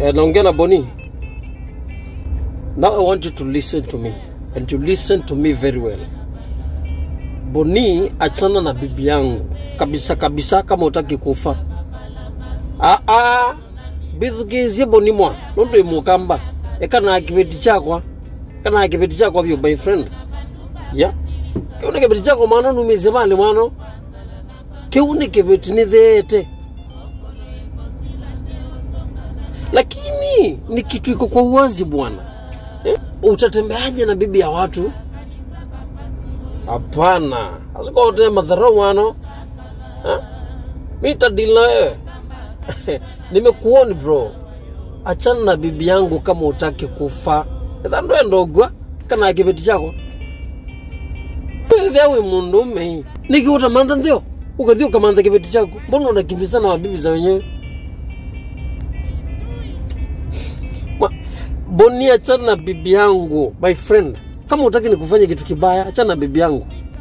Eh, naongea na Boni. Now I want you to listen to me and you listen to me very well. Boni, achana na bibi yangu kabisa kabisa, kama utaki kufa. Ah ah, bithukizie Boni mwa nundu imukamba ekana kibeti chakwa kana kibeti chakwa byo my friend ya kiune kibeti chakwa mwana numize mali mwano kiune kibeti ni thete lakini ni kitu iko kwa uwazi bwana eh? utatembeaje na bibi ya watu hapana asikote madharau wano eh? mitadili na wewe nimekuoni bro achana na bibi yangu kama utaki kufa ithandoe ndogwa kana kibeti chako wethiawi mundu ume nikiuta mantha nthio ukathia ukamantha kibeti chako mbona unakimbizana wa bibi za wenyewe Ma- Boni, achana na bibi yangu my friend. Kama utaki nikufanye kitu kibaya, achana na bibi yangu.